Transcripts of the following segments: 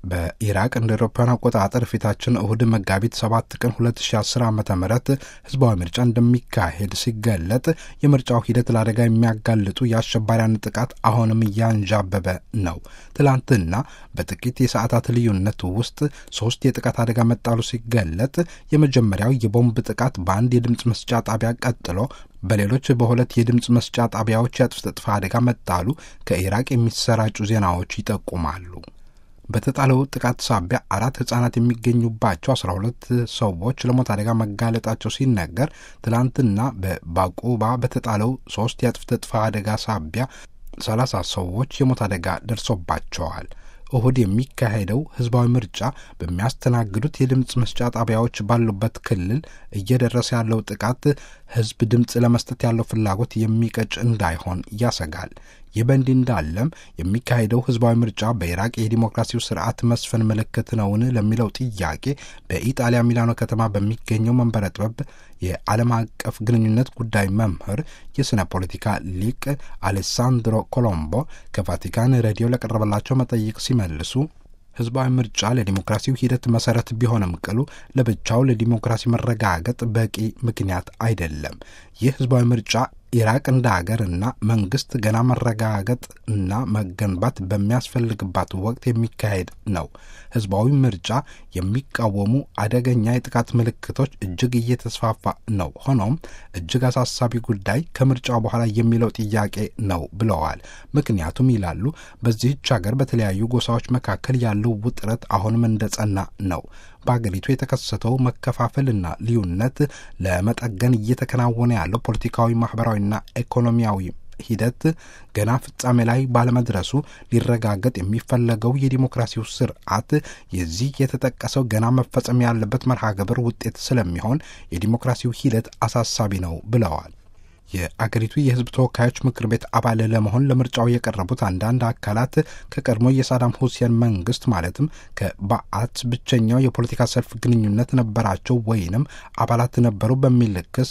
በኢራቅ እንደ አውሮፓውያን አቆጣጠር ፊታችን እሁድ መጋቢት 7 ቀን 2010 ዓ ም ህዝባዊ ምርጫ እንደሚካሄድ ሲገለጥ የምርጫው ሂደት ለአደጋ የሚያጋልጡ የአሸባሪያን ጥቃት አሁንም እያንዣበበ ነው። ትላንትና በጥቂት የሰዓታት ልዩነት ውስጥ ሶስት የጥቃት አደጋ መጣሉ ሲገለጥ የመጀመሪያው የቦምብ ጥቃት በአንድ የድምፅ መስጫ ጣቢያ ቀጥሎ በሌሎች በሁለት የድምፅ መስጫ ጣቢያዎች የአጥፍቶ ጠፊ አደጋ መጣሉ ከኢራቅ የሚሰራጩ ዜናዎች ይጠቁማሉ። በተጣለው ጥቃት ሳቢያ አራት ህጻናት የሚገኙባቸው አስራ ሁለት ሰዎች ለሞት አደጋ መጋለጣቸው ሲነገር ትላንትና በባቁባ በተጣለው ሶስት የአጥፍቶ ጠፊ አደጋ ሳቢያ ሰላሳ ሰዎች የሞት አደጋ ደርሶባቸዋል። እሁድ የሚካሄደው ህዝባዊ ምርጫ በሚያስተናግዱት የድምፅ መስጫ ጣቢያዎች ባሉበት ክልል እየደረሰ ያለው ጥቃት ህዝብ ድምፅ ለመስጠት ያለው ፍላጎት የሚቀጭ እንዳይሆን ያሰጋል። ይህ በእንዲህ እንዳለም የሚካሄደው ህዝባዊ ምርጫ በኢራቅ የዲሞክራሲው ስርዓት መስፈን ምልክት ነውን ለሚለው ጥያቄ በኢጣሊያ ሚላኖ ከተማ በሚገኘው መንበረ ጥበብ የዓለም አቀፍ ግንኙነት ጉዳይ መምህር የሥነ ፖለቲካ ሊቅ አሌሳንድሮ ኮሎምቦ ከቫቲካን ሬዲዮ ለቀረበላቸው መጠይቅ ሲመልሱ ህዝባዊ ምርጫ ለዲሞክራሲው ሂደት መሰረት ቢሆንም ቅሉ ለብቻው ለዲሞክራሲ መረጋገጥ በቂ ምክንያት አይደለም። ይህ ህዝባዊ ምርጫ ኢራቅ እንደ ሀገር እና መንግስት ገና መረጋገጥ እና መገንባት በሚያስፈልግባት ወቅት የሚካሄድ ነው። ህዝባዊ ምርጫ የሚቃወሙ አደገኛ የጥቃት ምልክቶች እጅግ እየተስፋፋ ነው። ሆኖም እጅግ አሳሳቢ ጉዳይ ከምርጫው በኋላ የሚለው ጥያቄ ነው ብለዋል። ምክንያቱም ይላሉ በዚህች ሀገር በተለያዩ ጎሳዎች መካከል ያለው ውጥረት አሁንም እንደጸና ነው። በአገሪቱ የተከሰተው መከፋፈልና ልዩነት ለመጠገን እየተከናወነ ያለው ፖለቲካዊ፣ ማህበራዊና ኢኮኖሚያዊ ሂደት ገና ፍጻሜ ላይ ባለመድረሱ ሊረጋገጥ የሚፈለገው የዲሞክራሲው ስርዓት የዚህ የተጠቀሰው ገና መፈጸም ያለበት መርሃ ግብር ውጤት ስለሚሆን የዲሞክራሲው ሂደት አሳሳቢ ነው ብለዋል። የአገሪቱ የህዝብ ተወካዮች ምክር ቤት አባል ለመሆን ለምርጫው የቀረቡት አንዳንድ አካላት ከቀድሞ የሳዳም ሁሴን መንግስት ማለትም ከባአት ብቸኛው የፖለቲካ ሰልፍ ግንኙነት ነበራቸው ወይንም አባላት ነበሩ በሚል ክስ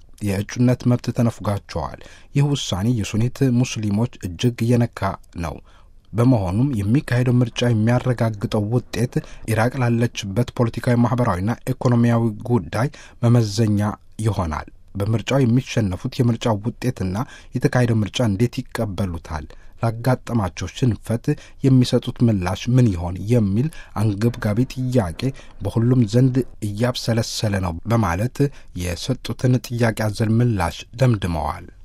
የእጩነት መብት ተነፍጓቸዋል። ይህ ውሳኔ የሱኒት ሙስሊሞች እጅግ እየነካ ነው። በመሆኑም የሚካሄደው ምርጫ የሚያረጋግጠው ውጤት ኢራቅ ላለችበት ፖለቲካዊ፣ ማህበራዊና ኢኮኖሚያዊ ጉዳይ መመዘኛ ይሆናል። በምርጫው የሚሸነፉት የምርጫው ውጤትና የተካሄደው ምርጫ እንዴት ይቀበሉታል? ላጋጠማቸው ሽንፈት የሚሰጡት ምላሽ ምን ይሆን የሚል አንገብጋቢ ጥያቄ በሁሉም ዘንድ እያብሰለሰለ ነው በማለት የሰጡትን ጥያቄ አዘል ምላሽ ደምድመዋል።